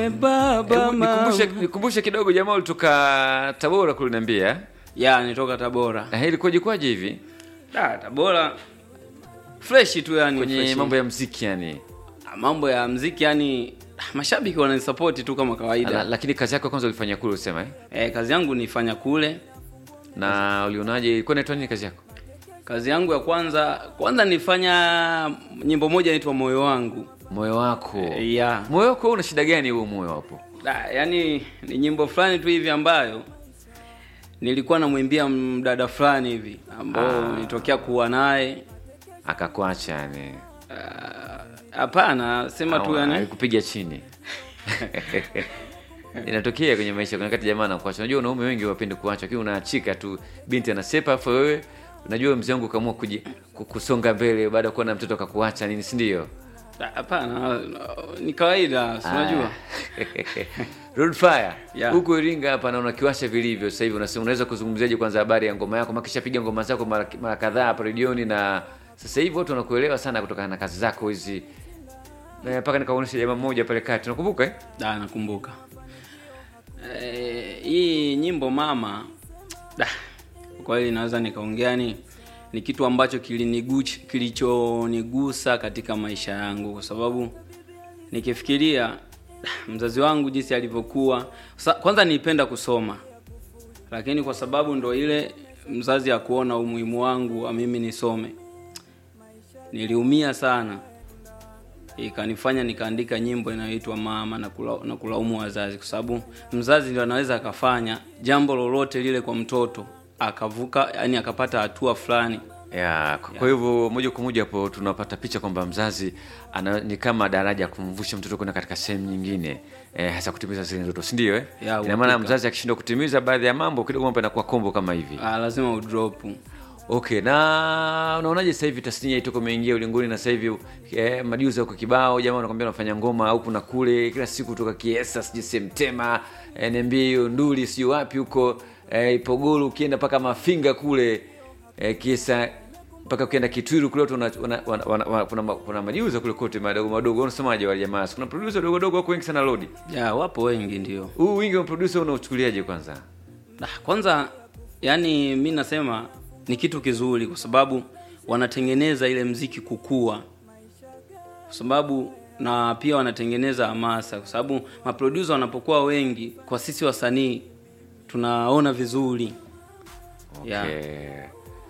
baba Hebu nikumbushe, mama. nikumbushe kidogo, jamaa ulitoka Tabora kuliniambia ya nitoka Tabora. eh, ilikuwaje kwaje hivi Da, Tabora fresh tu yani kwenye fresh. mambo ya mziki yani? Ah, mambo ya mziki yani mashabiki wananisupport tu kama kawaida. La, lakini kazi yako ya kwanza ulifanya kule usema eh? Eh, kazi yangu nifanya kule. na ulionaje? Ilikuwa inaitwa nini kazi yako? Kazi yangu ya kwanza kwanza nilifanya nyimbo moja inaitwa Moyo wangu. Moyo wako Eh, ya. moyo wako una shida gani huo moyo hapo? Da, yani ni nyimbo fulani tu hivi ambayo nilikuwa namwimbia mdada fulani hivi ambao Ah. nilitokea kuwa naye. Akakuacha yani? Ah, Hapana, sema tu Au yani. alikupiga chini? Inatokea kwenye maisha, kuna wakati jamaa anakuacha. Unajua wanaume wengi wapendi kuacha, lakini unaachika tu, binti anasepa, afu wewe unajua mzee wangu kaamua kuji- ku- kusonga mbele baada ya kuwa na mtoto akakuacha nini, si ndio? Da, Hapana, ni kawaida, si unajua. Road Fire Yeah. huko Iringa hapa naona kiwasha vilivyo sasa hivi. Unasema unaweza kuzungumziaje kwanza habari ya ngoma yako? Makisha piga ngoma zako mara, mara kadhaa hapa redioni, na sasa hivi watu wanakuelewa sana kutokana na kazi zako hizi, Eh, mpaka nikaonyesha jamaa mmoja pale kati, nakumbuka eh? Da, nakumbuka. Eh, hii nyimbo mama da, kwa kweli naweza nikaongea ni ni kitu ambacho kiliniguch kilichonigusa katika maisha yangu kwa sababu nikifikiria da, mzazi wangu jinsi alivyokuwa Sa, kwanza nilipenda kusoma lakini kwa sababu ndo ile mzazi akuona umuhimu wangu wa mimi nisome niliumia sana ikanifanya nikaandika nyimbo inayoitwa mama na, kula, na kulaumu wazazi kwa sababu mzazi ndio anaweza akafanya jambo lolote lile kwa mtoto akavuka yani akapata hatua fulani ya kwa kwa hivyo moja kwa moja hapo tunapata picha kwamba mzazi ana, ni kama daraja ya kumvusha mtoto kwenda katika sehemu nyingine eh, hasa kutimiza zile ndoto si ndio eh? Ya, ina maana uhakika. mzazi akishindwa kutimiza baadhi ya mambo kidogo mambo yanakuwa kombo kama hivi ah, lazima udrop Okay, na unaonaje sasa hivi tasnia itoko imeingia ulingoni na sasa hivi eh, majuzi huko kibao jamaa wanakwambia wanafanya ngoma huku na kule kila siku kutoka Kiesa sijui Semtema eh, niambie hiyo nduli sijui wapi huko eh, Ipogoro ukienda mpaka Mafinga kule eh, Kiesa mpaka ukienda Kitwiru kule watu wana- wana- wana- wana- wana- kuna ma- kuna majuzi kule kote madogo madogo unasemaje wale jamaa kuna producer wadogo wadogo wako wengi sana lodi ya wapo wengi ndio huu wingi wa producer unauchukuliaje kwanza Ah, kwanza yani mi nasema ni kitu kizuri kwa sababu wanatengeneza ile mziki kukua kwa sababu na pia wanatengeneza hamasa kwa sababu maproducer wanapokuwa wengi kwa sisi wasanii tunaona vizuri yeah. Okay.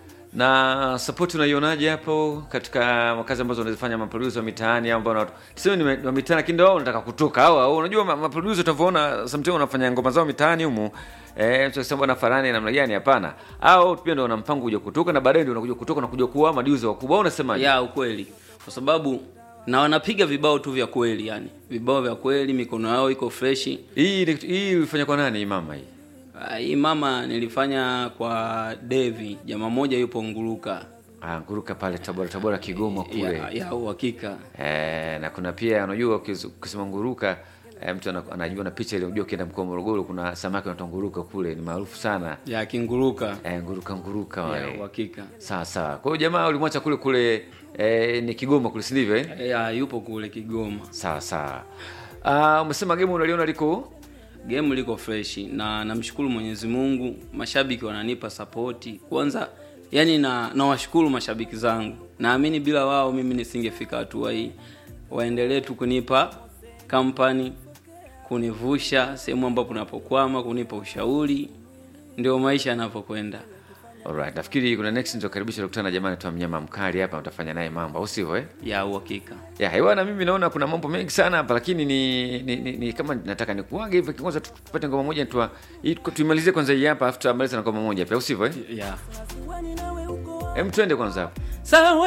na support unaionaje hapo katika makazi ambazo unazifanya maproducer wa mitaani au ambao wana- tuseme ni wa mitaani lakini ndio wao wanataka kutoka au au unajua ma- maproducer utavyoona sometimes wanafanya ngoma zao mitaani humu eh tunasema bwana farani namna gani hapana au pia ndio wana mpango kuja kutoka na baadaye ndio unakuja kutoka na kuja kuwa maduzi wakubwa au unasemaje ya ukweli kwa sababu na wanapiga vibao tu vya kweli yani vibao vya kweli mikono yao iko freshi hii ni- hii ulifanya kwa nani hii mama hii Ah, hii mama nilifanya kwa Devi jamaa moja yupo Nguruka ah nguruka pale Tabora Tabora Kigoma kule ya, ya uhakika Eh, na kuna pia unajua ukiz- ukisema nguruka eh, mtu ana- anajua na picha ile unajua ukienda mkoa wa Morogoro kuna samaki wanaitwa nguruka kule ni maarufu sana ya kinguruka eh, nguruka nguruka ya wale uhakika sawa sawa kwa hiyo jamaa ulimwacha kule kule eh, ni Kigoma kule si ndivyo eh? ya yupo kule Kigoma sawa sawa Ah, umesema game unaliona liko game liko freshi na namshukuru Mwenyezi Mungu mashabiki wananipa sapoti kwanza yani na nawashukuru mashabiki zangu naamini bila wao mimi nisingefika hatua hii waendelee tu kunipa kampani kunivusha sehemu ambapo napokwama kunipa ushauri ndio maisha yanavyokwenda Alright, nafikiri kuna next nitakaribisha kukutana na jamaa anaitwa mnyama mkali hapa utafanya naye mambo au sivyo eh? ya uhakika ya hewana mimi naona kuna mambo mengi sana hapa lakini ni, ni, ni, ni kama nataka nikuage hivi kwanza tu- tupate ngoma moja tu tuimalizie kwanza hii hapa afu tutamaliza na ngoma moja pia au sivyo eh? ya Hem twende kwanza hapo sawa